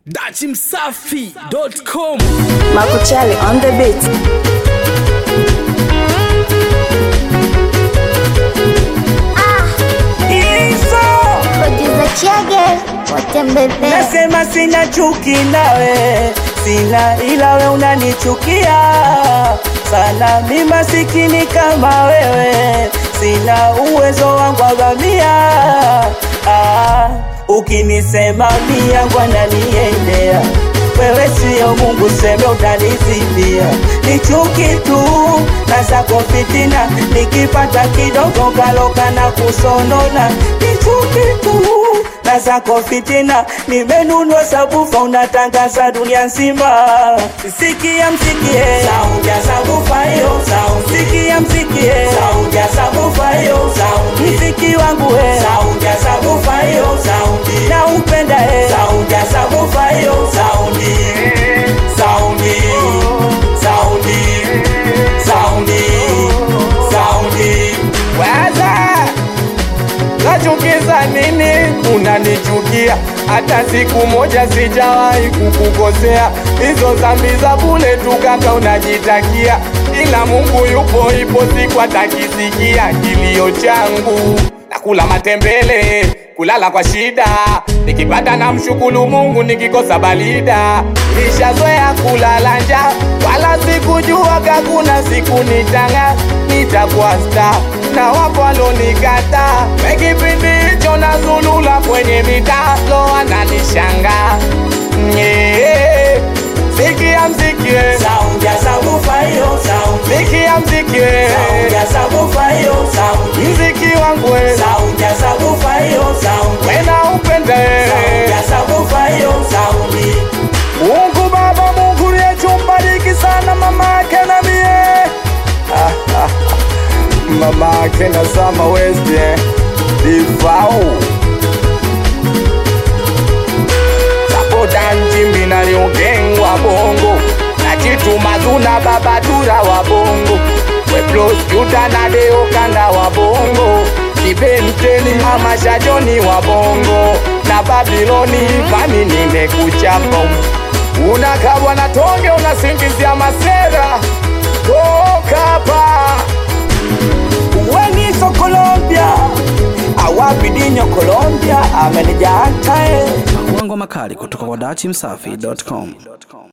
dachimsafi.com Makuchali on the beat. Producer Chege watembebe Nasema sina chuki nawe, sina ila we unanichukia sana. Mi masikini kama wewe, sina uwezo wangu agamia. Ah, ukinisema mi yangu ananiendea wewe sio Mungu, seme utanizibia. Ni chuki tu na zako fitina, nikipata kidogo kaloka na kusonona. Ni chuki tu na zako fitina, nimenunua sabufa unatangaza dunia nzima. Sikia msikie sauti ya sabufa hiyo, sauti sikia msikie sauti ya sabufa hiyo, sauti mziki wangu we, sauti ya sabufa hiyo, sauti na upenda he, sauti ya sabufa hiyo, sauti sauti sauti sauti sauti Waza nachukiza nini? Unanichukia hata siku moja sijawahi kukukosea. Hizo dhambi za bure tu kaka unajitakia, ila Mungu yupo, ipo siku atakisikia kilio changu. Nakula matembele, kulala kwa shida, nikipata na mshukuru Mungu, nikikosa balida. Nishazoea kulala njaa, wala sikujua kakuna siku nitanga nitakuwa star na wapo walonikata kipindi hicho nazulula kwenye mitalo ananishanga yeah. Sikia mzikie sauti ya sabufa hiyo, sauti sikia mzikie sauti ya sabufa hiyo, sauti mziki wangu we sauti ya sabufa hiyo, sauti wena upende sauti ya sabufa hiyo, sauti Mungu Baba, Mungu liyechumbariki sana mama yake na mie mama yake na Sama West eh, Difau Sapoda njimbi na liogengwa bongo na chitu mazuna babadura wa bongo Weplos juta na deo kanda wa bongo Kibenteni mama shajoni wa bongo na Babiloni mami nimekuchapa unakabwa na tonge unasingizia masera toka hapa Weniso Colombia awabidinyo Colombia amenijaa tae makuango makali kutoka kwa dachimsafi.com